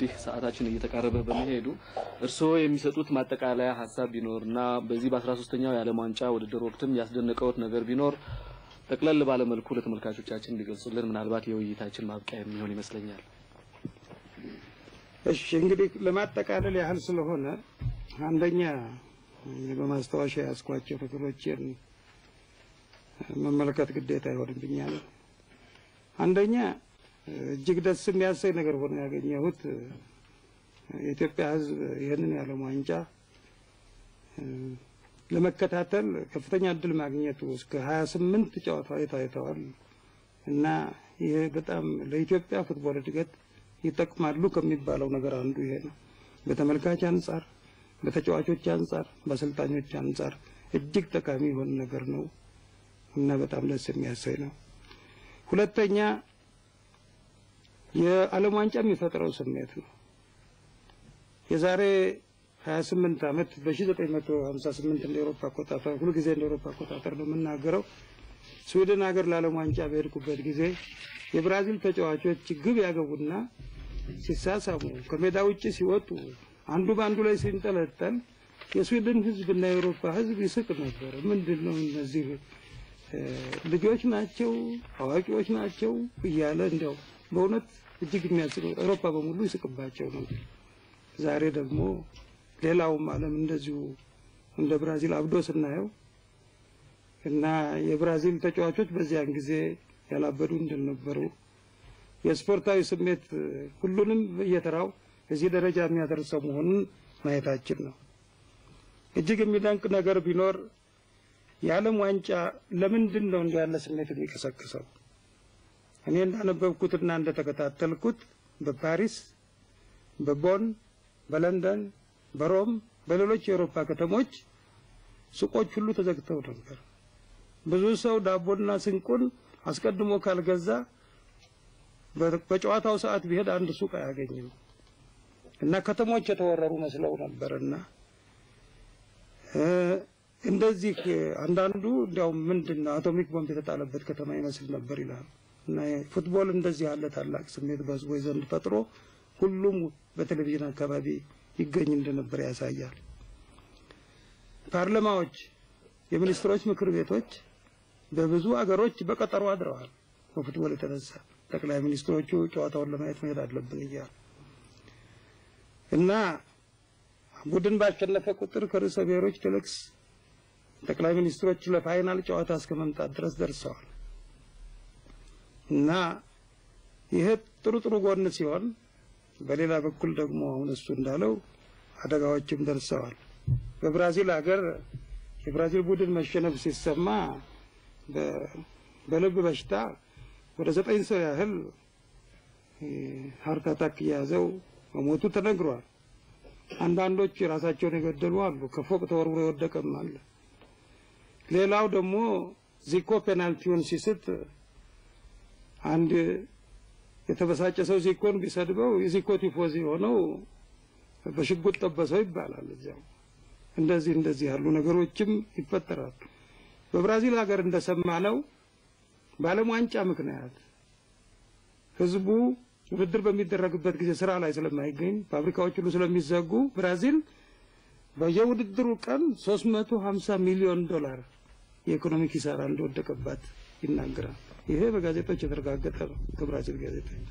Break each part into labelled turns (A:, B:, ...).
A: እንግዲህ ሰዓታችን እየተቃረበ በመሄዱ እርስዎ የሚሰጡት ማጠቃለያ ሀሳብ ቢኖር እና በዚህ በአስራ ሶስተኛው የዓለም ዋንጫ ውድድር ወቅትም ያስደነቀውት ነገር ቢኖር ጠቅለል ባለመልኩ ለተመልካቾቻችን ሊገልጹልን ምናልባት የውይይታችን ማብቂያ የሚሆን ይመስለኛል።
B: እሺ እንግዲህ ለማጠቃለል ያህል ስለሆነ አንደኛ በማስታወሻ ያስኳቸው ነገሮችን መመልከት ግዴታ ይሆንብኛል። አንደኛ እጅግ ደስ የሚያሰኝ ነገር ሆኖ ያገኘሁት የኢትዮጵያ ሕዝብ ይህንን የዓለም ዋንጫ ለመከታተል ከፍተኛ እድል ማግኘቱ እስከ ሀያ ስምንት ጨዋታዎች ታይተዋል እና ይሄ በጣም ለኢትዮጵያ ፉትቦል እድገት ይጠቅማሉ ከሚባለው ነገር አንዱ ይሄ ነው። በተመልካች አንጻር፣ በተጫዋቾች አንጻር፣ በአሰልጣኞች አንጻር እጅግ ጠቃሚ የሆነ ነገር ነው እና በጣም ደስ የሚያሰኝ ነው። ሁለተኛ የዓለም ዋንጫ የሚፈጥረው ስሜት ነው። የዛሬ 28 ዓመት በ1958 እንደ ኤሮፓ አቆጣጠር ሁልጊዜ እንደ ኤሮፓ አቆጣጠር ነው የምናገረው። ስዊድን ሀገር ለዓለም ዋንጫ በሄድኩበት ጊዜ የብራዚል ተጫዋቾች ግብ ያገቡና ሲሳሳሙ ከሜዳ ውጭ ሲወጡ አንዱ በአንዱ ላይ ሲንጠለጠል የስዊድን ሕዝብና የአውሮፓ ሕዝብ ይስቅ ነበር። ምንድን ነው እነዚህ ልጆች ናቸው አዋቂዎች ናቸው እያለ እንዲያው በእውነት እጅግ የሚያስቅ አውሮፓ በሙሉ ይስቅባቸው ነው። ዛሬ ደግሞ ሌላውም ዓለም እንደዚሁ እንደ ብራዚል አብዶ ስናየው እና የብራዚል ተጫዋቾች በዚያን ጊዜ ያላበዱ እንደነበሩ የስፖርታዊ ስሜት ሁሉንም በየተራው እዚህ ደረጃ የሚያደርሰው መሆኑን ማየታችን ነው። እጅግ የሚደንቅ ነገር ቢኖር የዓለም ዋንጫ ለምንድን ነው እንዲህ ያለ ስሜት የሚቀሰቅሰው? እኔ እንዳነበብኩትና እንደተከታተልኩት በፓሪስ፣ በቦን፣ በለንደን፣ በሮም፣ በሌሎች የአውሮፓ ከተሞች ሱቆች ሁሉ ተዘግተው ነበር። ብዙ ሰው ዳቦና ስንቁን አስቀድሞ ካልገዛ በጨዋታው ሰዓት ቢሄድ አንድ ሱቅ አያገኝም እና ከተሞች የተወረሩ መስለው ነበርና እንደዚህ አንዳንዱ እንዲያውም ምንድን ነው አቶሚክ ቦምብ የተጣለበት ከተማ ይመስል ነበር ይላል። እና ፉትቦል እንደዚህ ያለ ታላቅ ስሜት በህዝቦች ዘንድ ፈጥሮ ሁሉም በቴሌቪዥን አካባቢ ይገኝ እንደነበር ያሳያል። ፓርላማዎች፣ የሚኒስትሮች ምክር ቤቶች በብዙ አገሮች በቀጠሮ አድረዋል። በፉትቦል የተነሳ ጠቅላይ ሚኒስትሮቹ ጨዋታውን ለማየት መሄድ አለብን እያሉ እና ቡድን ባሸነፈ ቁጥር ከርዕሰ ብሔሮች ቴሌክስ ጠቅላይ ሚኒስትሮች ለፋይናል ጨዋታ እስከ መምጣት ድረስ ደርሰዋል። እና ይሄ ጥሩ ጥሩ ጎን ሲሆን፣ በሌላ በኩል ደግሞ አሁን እሱ እንዳለው አደጋዎችም ደርሰዋል። በብራዚል ሀገር የብራዚል ቡድን መሸነፍ ሲሰማ በልብ በሽታ ወደ ዘጠኝ ሰው ያህል ሀርት አታክ እየያዘው መሞቱ ተነግሯል። አንዳንዶች ራሳቸውን የገደሉ አሉ። ከፎቅ ተወርውሮ የወደቀም አለ። ሌላው ደግሞ ዚኮ ፔናልቲውን ሲስት አንድ የተበሳጨ ሰው ዚኮን ቢሰድበው የዚኮ ቲፎዚ የሆነው በሽጉጥ ጠበሰው ይባላል። እዚያው እንደዚህ እንደዚህ ያሉ ነገሮችም ይፈጠራሉ። በብራዚል ሀገር እንደሰማነው በዓለም ዋንጫ ምክንያት ህዝቡ ውድድር በሚደረግበት ጊዜ ስራ ላይ ስለማይገኝ ፋብሪካዎች ሁሉ ስለሚዘጉ ብራዚል በየውድድሩ ቀን 350 ሚሊዮን ዶላር የኢኮኖሚ ኪሳራ እንደወደቀባት ይናገራል። ይሄ በጋዜጦች የተረጋገጠ ነው፣ ከብራዚል ጋዜጦች።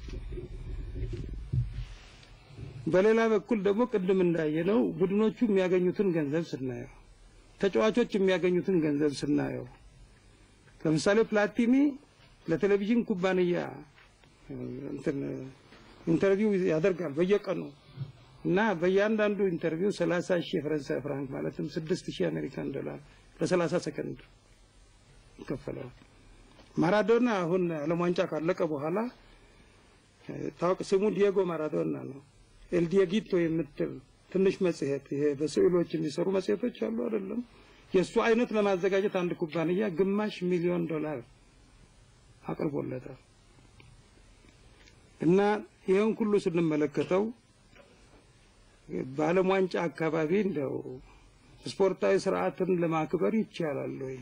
B: በሌላ በኩል ደግሞ ቅድም እንዳየነው ቡድኖቹ የሚያገኙትን ገንዘብ ስናየው፣ ተጫዋቾች የሚያገኙትን ገንዘብ ስናየው፣ ለምሳሌ ፕላቲኒ ለቴሌቪዥን ኩባንያ እንትን ኢንተርቪው ያደርጋል በየቀኑ እና በእያንዳንዱ ኢንተርቪው ሰላሳ ሺህ የፈረንሳይ ፍራንክ ማለትም ስድስት ሺህ አሜሪካን ዶላር ለሰላሳ ሰከንድ ይከፈለዋል። ማራዶና አሁን ዓለም ዋንጫ ካለቀ በኋላ ታወቅ ስሙ ዲየጎ ማራዶና ነው። ኤልዲየጊቶ የምትል ትንሽ መጽሔት ይሄ በስዕሎች የሚሰሩ መጽሔቶች አሉ አይደለም? የእሱ አይነት ለማዘጋጀት አንድ ኩባንያ ግማሽ ሚሊዮን ዶላር አቅርቦለታል። እና ይህን ሁሉ ስንመለከተው በዓለም ዋንጫ አካባቢ እንደው ስፖርታዊ ስርዓትን ለማክበር ይቻላል ወይ?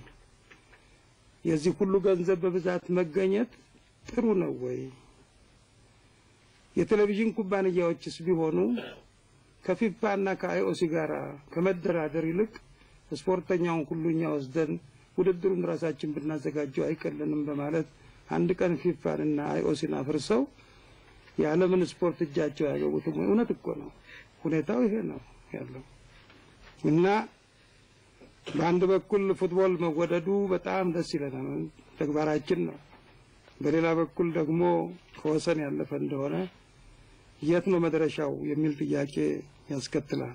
B: የዚህ ሁሉ ገንዘብ በብዛት መገኘት ጥሩ ነው ወይ? የቴሌቪዥን ኩባንያዎችስ ቢሆኑ ከፊፋ እና ከአይኦሲ ጋር ከመደራደር ይልቅ ስፖርተኛውን ሁሉ እኛ ወስደን ውድድሩን ራሳችን ብናዘጋጀው አይቀልንም በማለት አንድ ቀን ፊፋን እና አይኦሲን አፍርሰው የዓለምን ስፖርት እጃቸው ያገቡትም እውነት እኮ ነው። ሁኔታው ይሄ ነው ያለው እና በአንድ በኩል ፉትቦል መወደዱ በጣም ደስ ይለናል፣ ተግባራችን ነው። በሌላ በኩል ደግሞ ከወሰን ያለፈ እንደሆነ የት ነው መድረሻው የሚል ጥያቄ ያስከትላል።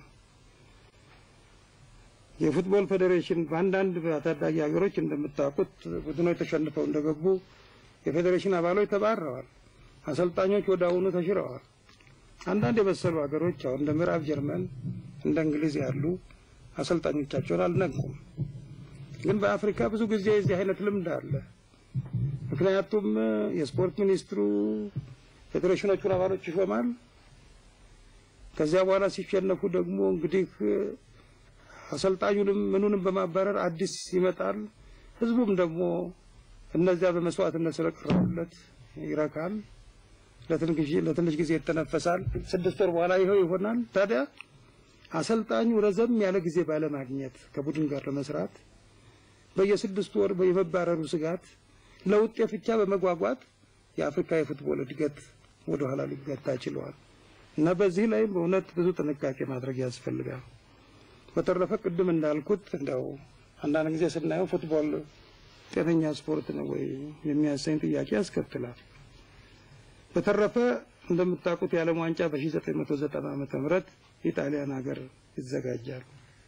B: የፉትቦል ፌዴሬሽን በአንዳንድ ታዳጊ ሀገሮች እንደምታውቁት ቡድኖች ተሸንፈው እንደገቡ የፌዴሬሽን አባሎች ተባረዋል። አሰልጣኞች ወደ አሁኑ ተሽረዋል። አንዳንድ የበሰሉ ሀገሮች አሁን እንደ ምዕራብ ጀርመን እንደ እንግሊዝ ያሉ አሰልጣኞቻቸውን አልነቁም። ግን በአፍሪካ ብዙ ጊዜ የዚህ አይነት ልምድ አለ። ምክንያቱም የስፖርት ሚኒስትሩ ፌዴሬሽኖቹን አባሎች ይሾማል። ከዚያ በኋላ ሲሸነፉ ደግሞ እንግዲህ አሰልጣኙንም ምኑንም በማባረር አዲስ ይመጣል። ህዝቡም ደግሞ እነዚያ በመስዋዕትነት ስለቀረቡለት ይረካል። ለትንሽ ጊዜ ይተነፈሳል። ስድስት ወር በኋላ ይኸው ይሆናል። ታዲያ አሰልጣኙ ረዘም ያለ ጊዜ ባለማግኘት ከቡድን ጋር ለመስራት በየስድስት ወር የመባረሩ ስጋት ለውጤት ብቻ በመጓጓት የአፍሪካ የፉትቦል እድገት ወደ ኋላ ሊገታ ችለዋል እና በዚህ ላይ በእውነት ብዙ ጥንቃቄ ማድረግ ያስፈልጋል። በተረፈ ቅድም እንዳልኩት እንደው አንዳንድ ጊዜ ስናየው ፉትቦል ጤነኛ ስፖርት ነው ወይ የሚያሰኝ ጥያቄ ያስከትላል። በተረፈ እንደምታውቁት የዓለም ዋንጫ በ1990 ዓመተ ምህረት የጣሊያን ሀገር ይዘጋጃል።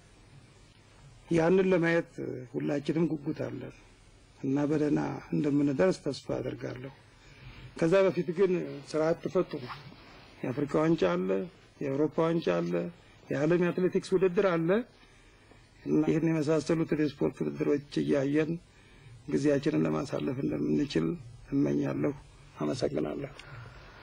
B: ያንን ለማየት ሁላችንም ጉጉት አለን እና በደህና እንደምንደርስ ተስፋ አደርጋለሁ። ከዛ በፊት ግን ስርዓት ትፈቱ። የአፍሪካ ዋንጫ አለ፣ የአውሮፓ ዋንጫ አለ፣ የዓለም የአትሌቲክስ ውድድር አለ እና ይህን የመሳሰሉትን የስፖርት ውድድሮች እያየን ጊዜያችንን ለማሳለፍ እንደምንችል እመኛለሁ። አመሰግናለሁ።